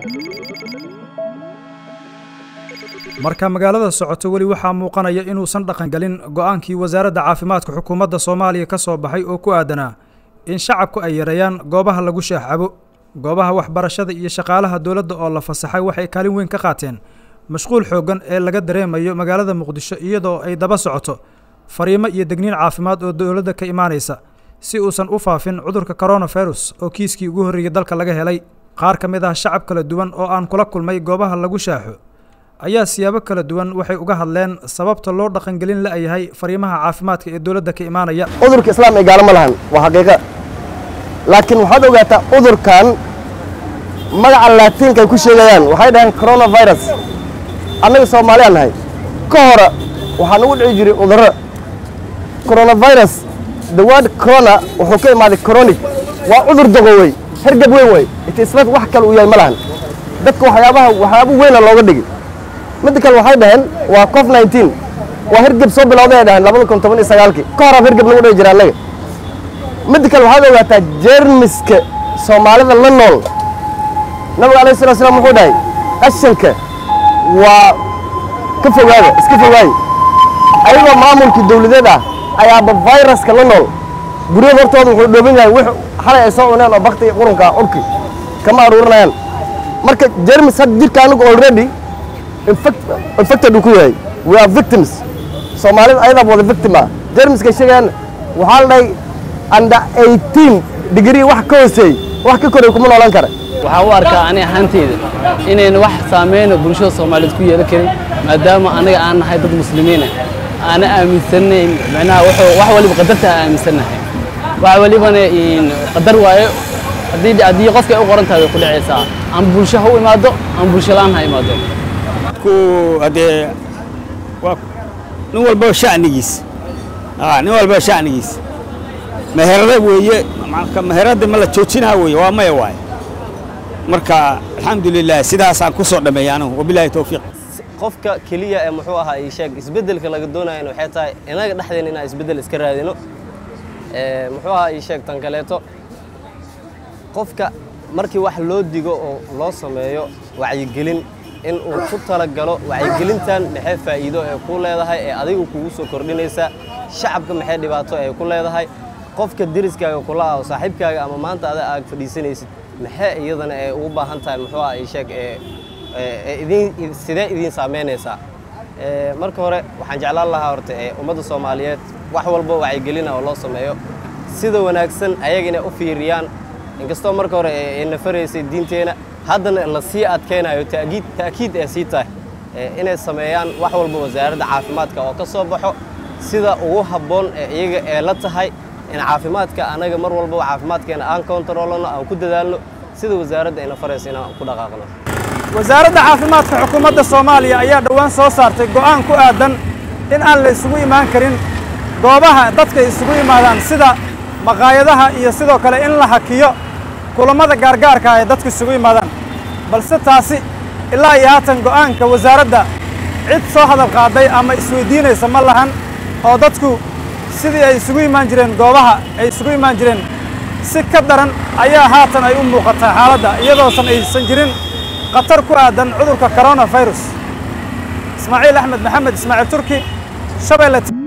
marka magaalada socoto weli waxaa muuqanaya inuusan dhaqangelin go'aankii wasaaradda caafimaadka xukuumadda soomaaliya ka soo baxay oo ku aadanaa in shacabku ay yareeyaan goobaha lagu shaaxcabo goobaha waxbarashada iyo shaqaalaha dowladda oo la fasaxay waxay kaalin weyn ka qaateen mashquul xooggan ee laga dareemayo magaalada muqdisho iyadoo ay daba socoto fariimo iyo degniin caafimaad oo dowladda ka imaanaysa si uusan u faafin cudurka coronavirus oo kiiskii ugu horreeyey dalka laga helay qaar ka mid ah shacab kala duwan oo aan kula kulmay goobaha lagu shaaxo ayaa siyaabo kala duwan waxay uga hadleen sababta loo dhaqangelin la'yahay fariimaha caafimaadka ee dowladda ka imaanaya cudurka islaam ay gaalo ma lahan waa xaqiiqa laakiin waxaad ogaataa cudurkan magaca laatiinka ay ku sheegayaan waxay dhaheen coronavirus annaga soomaaliyaan nahay ka hore waxaa nagu dhici jiray cudurro coronavirus the word corona wuxuu ka imaaday chronic waa cudur daqowey hergab weyn wey itisbat wax kale uu yahay ma lahan dadka waxyaabaha waxyaabo weyna looga dhigi midda kale waxay dhaheen waa cof 19 waa hergeb soo bilowday ay dhaheen labada kun toban iyo sagaalkii ka horaab hergeb nagu dhici jira annaga midda kale waxaad ogaataa jeermiska soomaalida la nool nabiga alayhi salatu wasalaam wuxuu dhahay qashanka waa ka fogaada iska fogaaye ayagoo maamulkii dawladeed ah ayaaba viruska la nool guryada hortooda wuxuu dhooban yahay wix xalay ay soo cuneen oo bakti qurunka ah urki kama aruurinayaan marka jermis hadda jirka anigu already infected uu ku yahay we are victims soomaalida ayadaaba wada victim ah jermiska sheegayaan waxaa la dhahay under 18 degree wax ka hooseey wax ka koray kuma noolan kara waxaa u arkaa ani ahaanteyda inayna wax saameyna bulshada soomaaliyeed ku yeelan karin maadaama anaga aan nahay dad muslimiina aana aaminsanayn macnaha wuxuu wax waliba qadarta aan aaminsannahay wax walibana qadar waayo haddii haddii qofka ay u qoran tahay way ku dhacaysaa ama bulsho ha u imaado ama bulsho la'aan ha imaado ku haddee waa nin walba shacnigiis nin walba shacnigiis meherada weeye meherada ma la joojinaa weeye waa maya waaye marka alxamdulilah sidaasaan ku soo dhammeeyay anigu wabilaahi towfiiq qofka keliya ee muxuu ahaa ii sheeg isbeddelka laga doonayana waxay tahay inaga dhexdeena inaan isbeddel iska raadino muxuu ahaa ii sheeg tan kaleeto qofka markii wax loo digo oo loo sameeyo wacyigelin in uu ku talagalo wacyigelintan maxay faa'iido ee ku leedahay ee adigu kugu soo kordhinaysa shacabka maxay dhibaato ee ku leedahay qofka deriskaaga kula ah oo saaxiibkaaga ama maanta ada aad fadhiisanaysid maxay iyadana ee ugu baahan tahay muxuu ah ii sheeg ee idin sidee idin saameynaysaa marka hore waxaan jeclaan lahaa horta ee ummadda soomaaliyeed wax walba wacyigelina oo loo sameeyo sida wanaagsan ayaga inay u fiiriyaan inkastoo marka hore ay nafaraysay diinteena haddana la sii adkaynayo taakiid ta'kiid ee sii tahay inay sameeyaan wax walba wasaaradda caafimaadka oo ka soo baxo sida ugu habboon ee iyaga ee la tahay in caafimaadka anaga mar walbaba caafimaadkeena aan kontaroolano aan ku dadaalno sida wasaaradda ayna faraysa inaan ku dhaqaaqno wasaaradda caafimaadka xukuumadda soomaaliya ayaa dhowaan soo saartay go'aan ku aadan in aan la isugu imaan karin goobaha dadka isugu yimaadaan sida maqaayadaha iyo sidoo kale in la hakiyo kulammada gaargaarka ah ee dadku isugu yimaadaan balse taasi ilaa iyo haatan go'aanka wasaaradda cid soo hadal qaaday ama isweydiinaysa ma lahan oo dadku sidii ay isugu imaan jireen goobaha ay isugu imaan jireen si ka daran ayaa haatan ay u muuqataa xaaladda iyadoosan aysan jirin khatar ku aadan cudurka coronavirus ismaaciil axmed maxamed ismaaciil turki shabeelle